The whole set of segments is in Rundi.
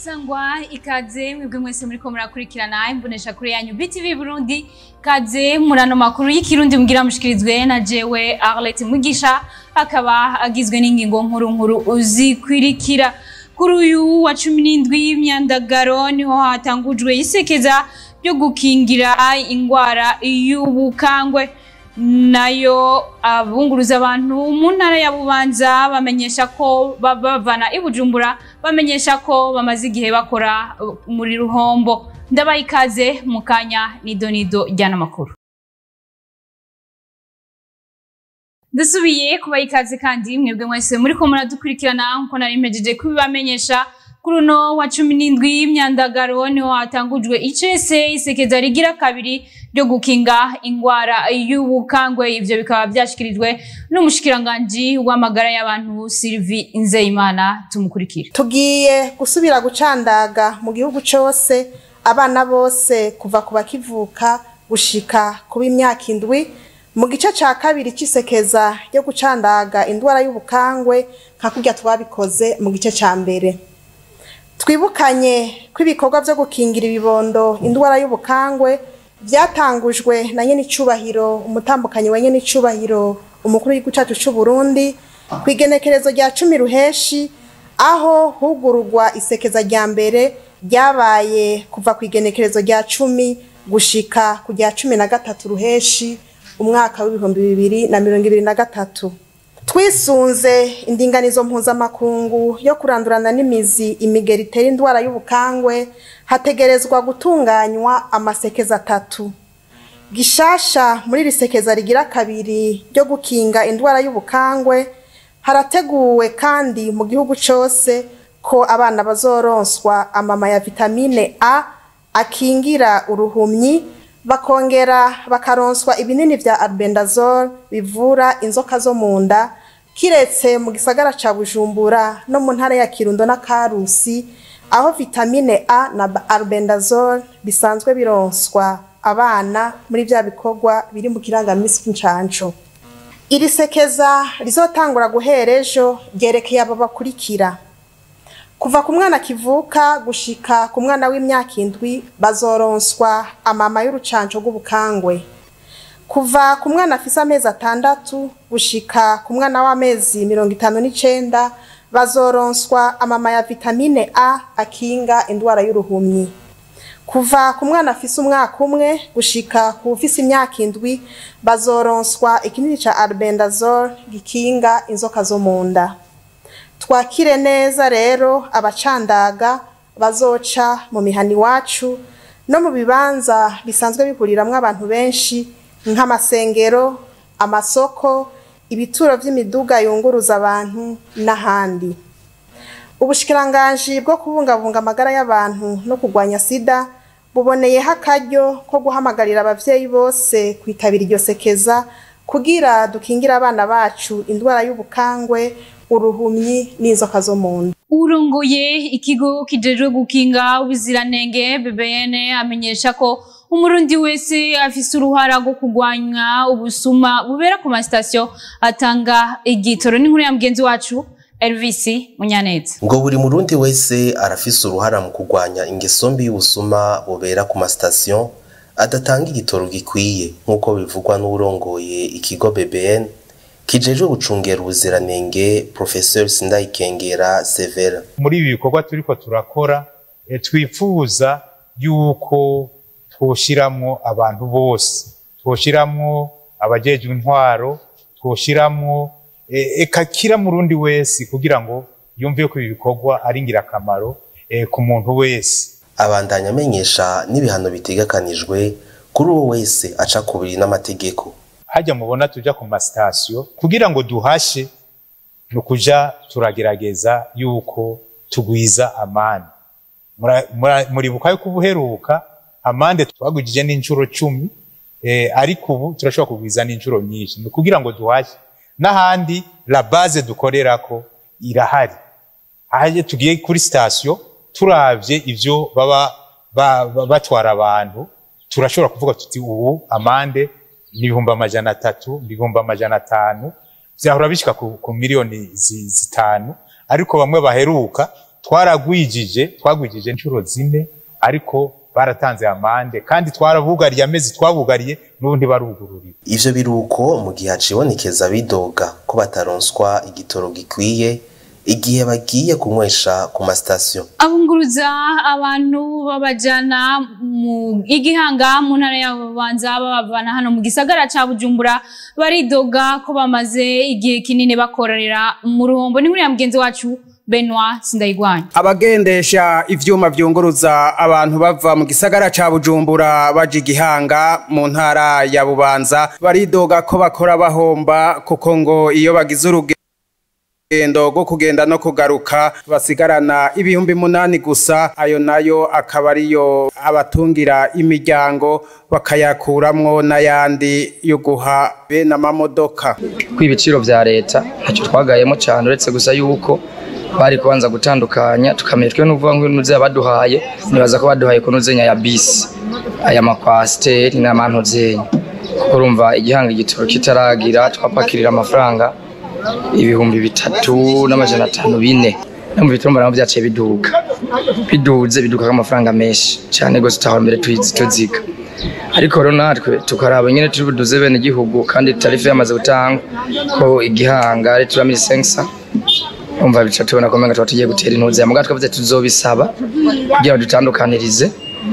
sangwa ikaze mwebwe mwese muriko murakurikirana imbonesha kure yanyu BTV Burundi kaze murano makuru y'ikirundi mugira mushikirizwe na jewe Arlette Mugisha akaba agizwe n'ingingo nkuru nkuru uzikwirikira kuri uyu wa cumi n'indwi y'imyandagaro niho hatangujwe isekeza ryo gukingira ingwara y'ubukangwe nayo abunguruza abantu mu ntara ya bubanza bamenyesha ko bavana i bujumbura bamenyesha ko bamaze igihe bakora muri ruhombo ndabaha ikaze mu kanya nido nido ryana makuru dusubiye kubaha ikaze kandi mwebwe mwese muriko muradukurikirana nkuko nari mpejeje kubibamenyesha kuri uno wa cumi n'indwi y'imyandagaro niho hatangujwe icese isekeza rigira kabiri ryo gukinga ingwara y'ubukangwe ivyo bikaba vyashikirijwe n'umushikiranganji w'amagara y'abantu Sylvie Nzeyimana tumukurikira tugiye gusubira gucandaga mu gihugu cose abana bose kuva ku bakivuka gushika kuba imyaka indwi mu gice ca kabiri c'isekeza ryo gucandaga indwara y'ubukangwe nka kurya twabikoze mu gice ca mbere twibukanye ko ibikorwa vyo gukingira ibibondo indwara y'ubukangwe vyatangujwe na nyene icubahiro umutambukanyi wa nyene icubahiro umukuru w'igihugu cacu c'uburundi kw'igenekerezo rya cumi ruheshi aho hugururwa isekeza rya mbere ryabaye kuva kw'igenekerezo rya cumi gushika ku rya cumi na gatatu ruheshi umwaka w'ibihumbi bibiri na mirongo ibiri na gatatu twisunze indinganizo mpuzamakungu yo kurandurana n'imizi imigeri itera indwara y'ubukangwe hategerezwa gutunganywa amasekeza atatu gishasha muri iri sekeza rigira kabiri ryo gukinga indwara y'ubukangwe harateguwe kandi mu gihugu cose ko abana bazoronswa amama ya vitamine a akingira uruhumyi bakongera bakaronswa ibinini vya albendazole bivura inzoka zo mu nda kiretse mu gisagara ca bujumbura no mu ntara ya kirundo na karusi aho vitamine a na albendazole bisanzwe bironswa abana muri vya bikorwa biri mu kirangamisi c'incanco iri sekeza rizotangura guhera ejo ryerekeye abo bakurikira kuva ku mwana kivuka gushika ku mwana w'imyaka indwi bazoronswa amama y'urucanco rw'ubukangwe kuva ku mwana afise amezi atandatu gushika ku mwana w'amezi mirongo itanu n'icenda bazoronswa amama ya vitamine a akinga indwara y'uruhumyi kuva ku mwana afise umwaka umwe gushika ku ufise imyaka indwi bazoronswa ikinini ca albendazole gikinga inzoka zo mu nda twakire neza rero abacandaga bazoca mu mihana iwacu no mu bibanza bisanzwe bihuriramwo abantu benshi nk'amasengero amasoko ibituro vy'imiduga yunguruza abantu n'ahandi ubushikiranganji bwo kubungabunga amagara y'abantu no kurwanya sida buboneyeho akaryo ko guhamagarira abavyeyi bose kwitabira iryo sekeza kugira dukingire abana bacu indwara y'ubukangwe uruhumyi n'inzoka zo mu nda urongoye ikigo kijejwe gukinga ubuziranenge BBN amenyesha ko umurundi wese afise uruhara rwo kurwanya ubusuma bubera ku masitasiyo atanga igitoro n'inkuru ya mugenzi wacu Elvis Munyaneza ngo buri murundi wese arafise uruhara mu kurwanya ingeso mbi y'ubusuma bubera ku masitasiyo adatanga igitoro gikwiye nk'uko bivugwa n'urongoye ikigo BBN kijejwe gucungera ubuziranenge Professeur Sindayikengera Severa muri ibi bikorwa turiko turakora e, twifuza yuko twoshiramwo abantu bose twoshiramwo abajejwe intwaro twoshiramwo e, eka kira murundi wese kugira ngo yumve ko ibi bikorwa ari ngirakamaro e, ku muntu wese abandanya amenyesha n'ibihano bitegekanijwe kuri uwo wese aca kubiri n'amategeko hajya mubona tuja ku masitasiyo kugira ngo duhashe ni ukuja turagerageza yuko tugwiza amande muribuka yuko ubuheruka amande twagwijije n'inshuro cumi eh, ariko ubu turashobora kugwiza n'inshuro nyinshi ni kugira ngo duhashe n'ahandi la base dukorerako irahari ahaje tugiye kuri sitasiyo turavye ivyo baba batwara abantu turashobora kuvuga tuti ubu amande ni ibihumbi amajana atatu ibihumbi amajana atanu vyahora bishika ku, ku miliyoni zitanu ariko bamwe baheruka twaragwijije twagwijije inshuro zine ariko baratanze amande kandi twarabugariye amezi twabugariye n'ubu ntibarugururira ivyo biruko mu gihe hacibonekeza bidoga ko bataronswa igitoro gikwiye igihe bagiye kunywesha ku masitasiyo abunguruza abantu babajana mu igihanga mu ntara ya bubanza babavana hano mu gisagara ca bujumbura baridoga ko bamaze igihe kinini bakorera mu ruhombo ni nkuru ya mugenzi wacu Benoit Sindayigwanya abagendesha ivyuma vyunguruza abantu bava mu gisagara ca Bujumbura baje igihanga mu ntara ya Bubanza baridoga ko bakora bahomba kuko ngo iyo bagize urugendo rwo kugenda no kugaruka basigarana ibihumbi munani gusa ayo nayo akaba ariyo abatungira imiryango bakayakuramwo n'ayandi yo guha bene amamodoka kw'ibiciro vya leta ntacyo twagayemo cyane uretse gusa yuko bari kubanza gutandukanya tukamenya twe n'uvuga ngo nuze baduhaye nibaza ko baduhaye kunuzenya ya bisi aya makwasiteri n'amantozenya kuko urumva igihanga igitoro kitaragira twapakirira amafaranga ibihumbi bitatu n'amajana atanu bine no mu bitaro mbona byaciye biduga biduze biduga amafaranga menshi cyane gose tutahora mbere tuyizi tuziga ariko rero natwe tukaraba nyine turi buduze bene igihugu kandi tarife yamaze gutangwa ko igihanga ari turamira sensa umva bica tubona ko menga tugiye gutera intuzi ya mugatwe twavuze tuzobisaba kugira ngo dutandukanirize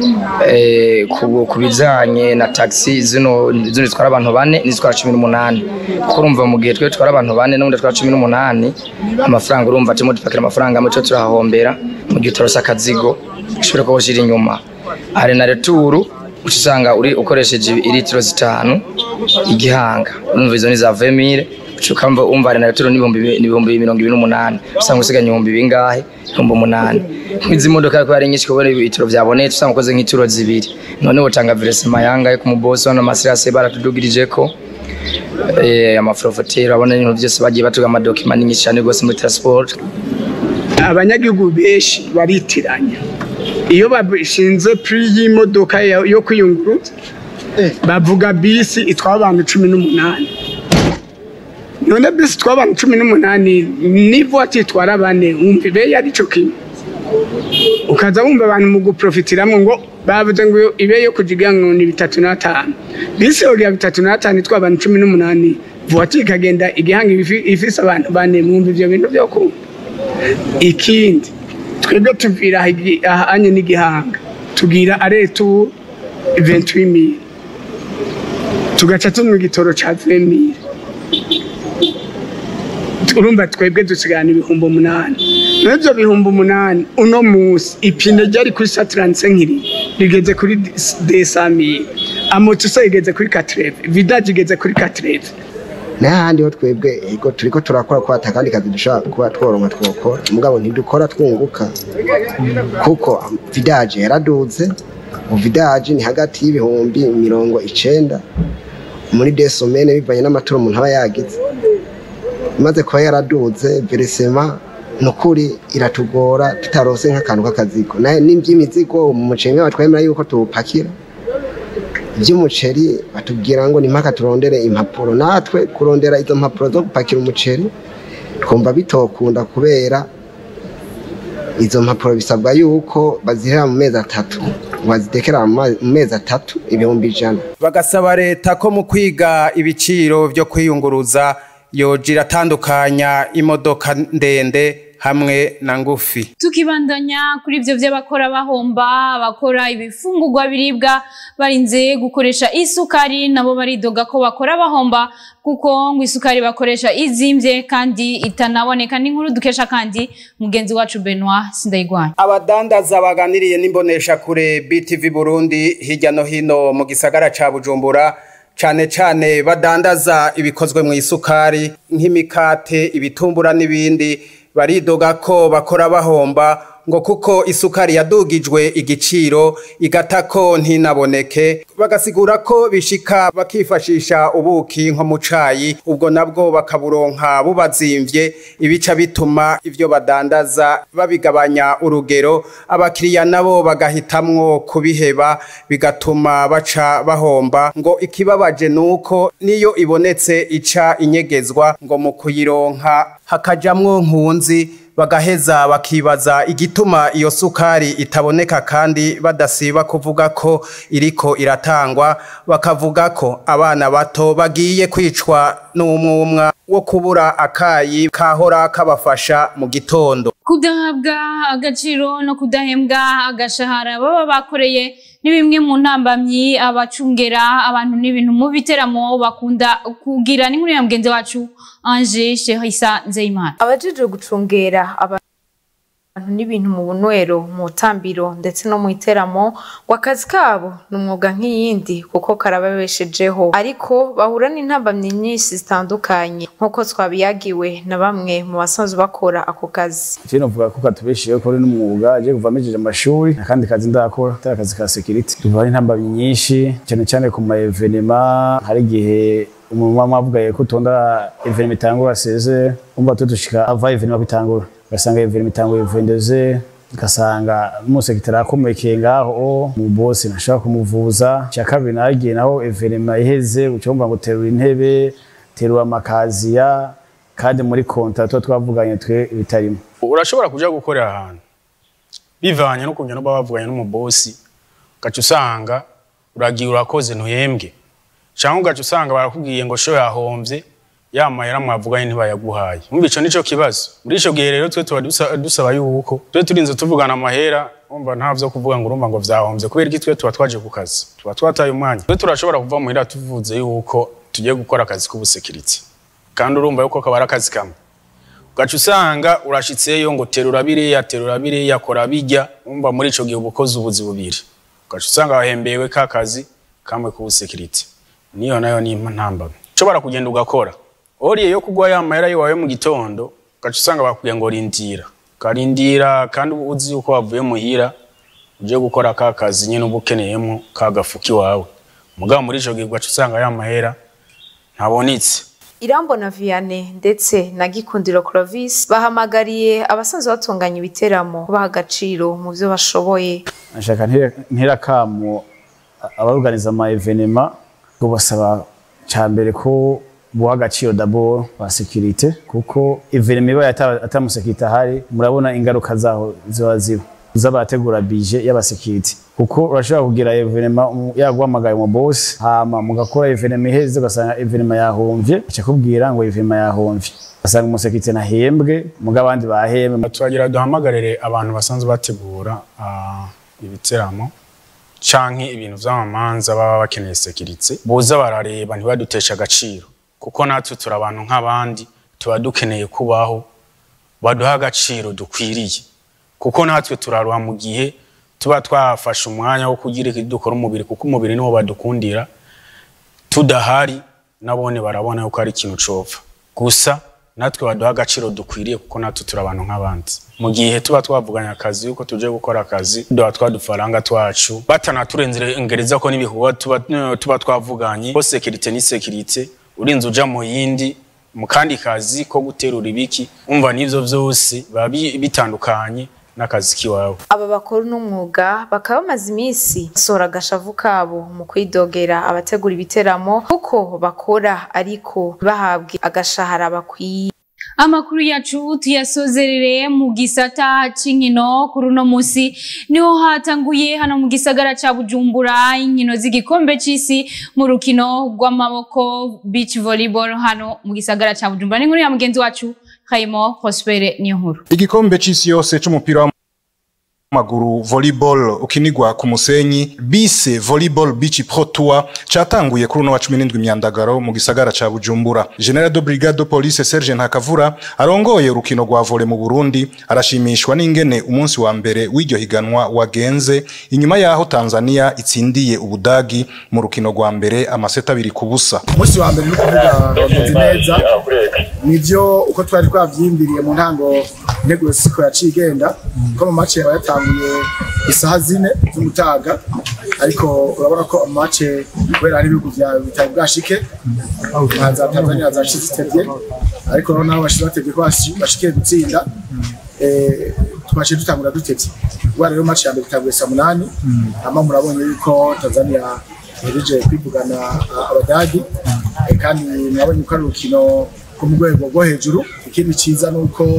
eh, ku ku bijanye na taxi zino zino zitwara abantu bane n'izitwara cumi n'umunani kuko urumva mu gihe twe twara abantu bane n'ubundi twara cumi n'umunani amafaranga urumva turimo dupakira amafaranga muco turahahombera mu gihe utarose akazigo ushobora kuba ushira inyuma hari na returu uca usanga uri ukoresheje iritiro zitanu igihanga urumva izo ni za vemire ukamva umva hari na returu n'ibihumbi n'ibihumbi mirongo ibiri n'umunani usanga usiganya ibihumbi bingahe ibihumbi umunani nk'izi modoka ko ari nyinshi kubona ibitiro byabonetse usanga ukoze nk'ituro zibiri none utanga veresema yangahe ku mubosi hano amasirase baratudugirije ko eh, amaforofoteri abona ibintu byose bagiye batuga amadokima ni nyinshi cyane rwose muri transport abanyagihugu benshi baritiranya iyo bashinze puri y'imodoka ya- yo kwiyunguruza bavuga bisi itwara abantu cumi n'umunani none bisi itwara abantu cumi n'umunani n'ivuwatiri itwara bane wumva ibe yari cyo kimwe ukaza wumva abantu mu guprofitiramwo ngo bavuze ngo ibe yo kujiga ngo ni bitatu n'atanu bisi yoriya bitatu n'atanu itwara abantu cumi n'umunani vuwatiri ikagenda igihanga ifi- ifise abantu bane mwumva ivyo bintu vyo kumva ikindi twebwe tuvira igi- ahanye n'igihanga tugira aretu 28000 tugaca tunywa igitoro ca 20000 urumva twebwe dusigarana ibihumbi umunani n'ivyo bihumbi umunani uno musi ipine ryari kuri saturanse nkiri rigeze kuri desamire amotuso igeze kuri katreve vidaje igeze kuri katreve n'ahandi ho twebwe ego turiko turakora ko atakandi kazi dushobora kuba tworonka twokora mugabo ntidukora twunguka kuko vidaje yaraduze uvidaje ni hagati y'ibihumbi mirongo icenda muri desomene bivanye n'amaturo umuntu aba yagize imaze kuba yaraduze veresema nukuri iratugora tutarose nk'akantu k'akazigo naye n'ivy'imizigo mu mucenge batwemera yuko tuwupakira iby'umuceri batubwira ngo ni mpaka turondere impapuro natwe kurondera izo mpapuro zo gupakira umuceri twumva bitokunda kubera izo mpapuro bisabwa yuko bazihera mu mezi atatu bazitekera mu ma- mu mezi atatu ibihumbi ijana bagasaba leta ko mu kwiga ibiciro vyo kwiyunguruza yoja iratandukanya imodoka ndende hamwe na ngufi tukibandanya kuri ibyo by'abakora bahomba abakora ibifungurwa biribwa barinze gukoresha isukari nabo baridoga ko bakora bahomba kuko ngo isukari bakoresha izimbye kandi itanaboneka n'inkuru dukesha kandi mugenzi wacu Benoit Sindayigwanya abadandaza baganiriye n'imbonesha kure BTV Burundi hirya no hino mu gisagara ca Bujumbura cane cane badandaza ibikozwe mu isukari nk'imikate ibitumbura n'ibindi baridoga ko bakora bahomba ngo kuko isukari yadugijwe igiciro igata ko ntinaboneke bagasigura ko bishika bakifashisha ubuki nko mu cayi ubwo nabwo bakaburonka bubazimvye ibica bituma ivyo badandaza babigabanya urugero abakiriya nabo bagahitamwo kubiheba bigatuma baca bahomba ngo ikibabaje nuko niyo ibonetse ica inyegezwa ngo mu kuyironka hakajamwo nkunzi bagaheza bakibaza igituma iyo sukari itaboneka kandi badasiba kuvuga ko iriko iratangwa bakavuga ko abana bato bagiye kwicwa n'umwumwa wo kubura akayi kahora kabafasha mu gitondo kudahabwa agaciro no kudahembwa agashahara baba bakoreye ni bimwe mu ntambamyi abacungera abantu n'ibintu mu biteramo bakunda kugira n'inkuru ya mugenzi wacu Ange Shehisa Nzeyimana abajejwe gucungera abantu n'ibintu mu bunywero mu tambiro ndetse no mu iteramo ngo akazi kabo ni umwuga nk'iyindi kuko karababeshejeho ariko bahura n'intambamyi nyinshi zitandukanye nk'uko twabiyagiwe na bamwe mu basanzwe bakora ako kazi Je novuga ko katubeshejeho ko ari n'umwuga je kuva mejeje amashuri akandi kazi ndakora atari akazi ka security duhura n'intambamyi nyinshi cyane cyane ku ma evenema hari igihe umumama avugaye ko utonda evenema itangura seze umva tudushika ava evenema bitangura ugasanga evenema itanguye vendeze ugasanga umusekitari akomekeye ngaho mu bosi ntashobora kumuvuza icya kabiri nagiye naho evenema iheze ucumva ngo terura intebe terura amakaziya kandi muri konta tuba twavuganye twe bitarimo urashobora kuja gukorera ahantu bivanye n'ukuntu no bavuganye n'umubosi ugaca usanga uragiye urakoze ntuhembwe cyangwa ugaca usanga barakubwiye ngo sho yahomvye ya mahera mwavuganye ntibayaguhaye umva ico nico kibazo muri ico gihe rero twe tuba dusa- dusaba yuko twe turinze tuvugana amahera umva nta vyo kuvuga ngo urumva ngo vyahomvye kubera iki twe tuba twaje ku kazi tuba twataye umwanya twe turashobora kuva muhira tuvuze yuko tugiye gukora akazi k'ubusekiriti kandi urumva yuko kaba ari akazi kamwe ugaca usanga urashitseyo ngo terura biriya terura biriya kora bijya umva muri ico gihe uba ukoze ubuzi bubiri ugaca usanga wahembewe ka kazi kamwe k'ubusekiriti niyo nayo ni ntambamye ushobora kugenda ugakora oriye yo kugwa ya mahera yiwawe mu gitondo ugaca usanga bakubwiye ngo rindira ukarindira kandi uba uzi yuko wavuye muhira uje gukora ka kazi nyine uba ukeneyemo ka gafuka iwawe mugabo muri ico gihe ugaca usanga ya mahera ntabonetse irambona vianney ndetse na gikundiro clovis bahamagariye abasanzwe batunganya ibiteramo kubaha agaciro mu byo bashoboye nashaka ntera kamo abaruganiza ama evenema tubasaba cya mbere ko buha agaciro d'abord ba securite kuko evenema ibaye ata- atamusekirite ahari murabona ingaruka zaho ziba ziba z'abategura bije y'abasekirite kuko urashobora kugira evenema um, yaguhamagaye mu boss hama mugakora evenema iheze ugasanga evenema yahomvye aca kubwira ngo evenema yahomvye ugasanga umusekirite nahembwe muga abandi bahembwe turagira duhamagarire abantu basanzwe bategura ah, ibiteramo canke ibintu vy'amamanza baba bakeneye sekiritse boza barareba ntibadutesha agaciro kuko natwe turi abantu nk'abandi tuba dukeneye kubaho baduha agaciro dukwiriye kuko natwe turaruha mu gihe tuba twafashe umwanya wo kugira iki dukora umubiri kuko umubiri niwo badukundira tudahari nabone barabona yuko ari ikintu copfa gusa natwe baduha agaciro dukwiriye kuko natwe turi abantu nk'abandi mu gihe tuba twavuganye akazi yuko tuje gukora akazi duha twa dufaranga twacu batanaturengereza ko n'ibikorwa tuba, tuba twavuganye ko sekirite ni sekirite urinze uja mu yindi mu kandi kazi ko guterura ibiki umva n'ivyo vyose biba bi- bitandukanye n'akazi kiwawe aba bakora uno mwuga bakaba bamaze iminsi basohora agashavu kabo mu kwidogera abategura ibiteramo kuko bakora ariko ntibahabwe agashahara bakwiye amakuru yacu tuyasozerere mu gisata c'inkino kuri uno musi niho hatanguye hano mu gisagara ca bujumbura inkino z'igikombe c'isi mu rukino rw'amaboko beach volleyball hano mu gisagara ca bujumbura n'inkuru ya mugenzi wacu Raymond Prospere niyo nkuru igikombe c'isi yose c'umupira w'amaguru volleyball ukinigwa ku musenyi bise volleyball beach pro tour catanguye kuri uno wa 17 myandagaro mu gisagara ca Bujumbura General de Brigade de Police Serge Ntakavura arongoye urukino rwa volley mu Burundi arashimishwa n'ingene umunsi wa mbere w'iryo higanwa wagenze inyuma yaho Tanzania itsindiye Ubudagi mu rukino rwa mbere amaseta abiri ku busa umunsi wa mbere ni ukuvuga wagenze neza nivyo uko twari twavyimbiriye mu ntango integuro siko yaciye igenda ko mu mace yaba yatanguye isaha zine z'umutaga ariko urabona ko amace kubera hari ibihugu vya bitari bwashike nka za tanzania zaciye zitevye ariko noneho nabo bashize batevye ko bashi- bashikiye gutsinda eh, twaciye dutangura dutevye ubwo rero mace ya mbere itanguye saa munani hama murabonye yuko tanzania ihereje kwivugana ah, abadagi Eh, kandi mwabonye ko ari urukino rwo mu rwego rwo hejuru ikindi ciza ni uko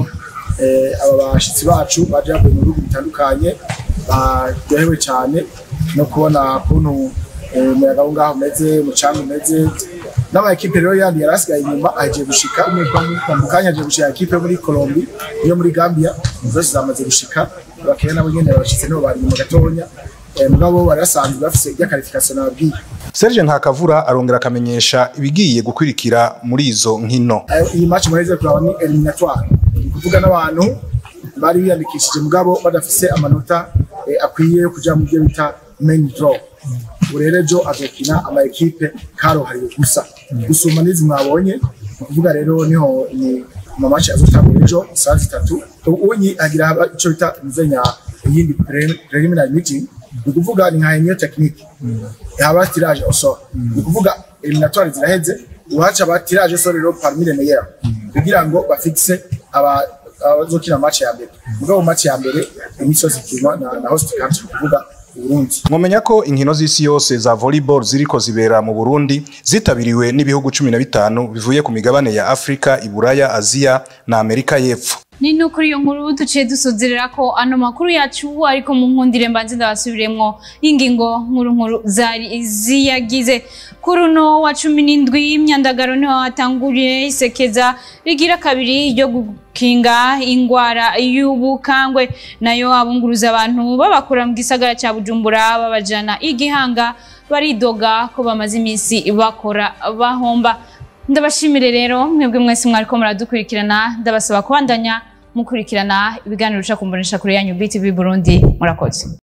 eh, aba bashitsi bacu baje bavuye mu bihugu bitandukanye baryohewe cyane no kubona ukuntu eh, umuyaga wo ngaho umeze umucanga umeze n'ama ekipe rero yandi yari asigaye inyuma agiye gushika mu kanya agiye gushika ekipe yo muri Colombia iyo muri Gambia zose zamaze gushika bakeye nabo nyene barashitse nibo bari inyuma gatonya Eh, mugabo bari basanzwe bafise irya qualification nababwiye Serge Ntakavura arongera akamenyesha ibigiye gukurikira muri izo nkino Eh, iyi match muheze kuraba ni eliminatoire Ni kuvuga n'abantu bari biyandikishije mugabo badafise amanota eh, akwiye yo kuja mu byo bita main draw ubu rero ejo azokina ama ekipe karohariwe gusa gusumba n'izi mwabonye ni ukuvuga rero niho ni amamaci azotangura ejo saa zitatu unyi agira haba ico bita muzenya iyindi pre- preliminary meeting ni ukuvuga ni nka union technique haba tirage au sort ni ukuvuga eliminatoire ziraheze uhaca ba tirage au sort rero parmi les meilleurs kugira ngo bafixe aba abazokina match ya mbere mugabo match ya mbere iminsi yose ikinwa na, na host country ni ukuvuga Burundi mwomenya ko inkino z'isi yose za volleyball ziriko zibera mu Burundi zitabiriwe n'ibihugu cumi na bitanu bivuye ku migabane ya Afrika, Iburaya, Aziya na Amerika y'Epfo. ni no kuri iyo nkuru duciye dusozerera ko ano makuru yacu ariko mu nkundire mbanze ndabasubiremwo ingingo nkuru nkuru zari ziyagize kuri uno wa cumi n'indwi imyandagaro niho hatanguriye isekeza rigira kabiri ryo gukinga ingwara y'ubukangwe nayo abunguruza abantu babakura mu gisagara cya bujumbura babajana igihanga baridoga ko bamaze iminsi bakora bahomba ndabashimire rero mwebwe mwese mwariko muradukurikirana ndabasaba kubandanya mukurikirana ibiganiro bica ku mbonesha kure yanyu BTV Burundi murakoze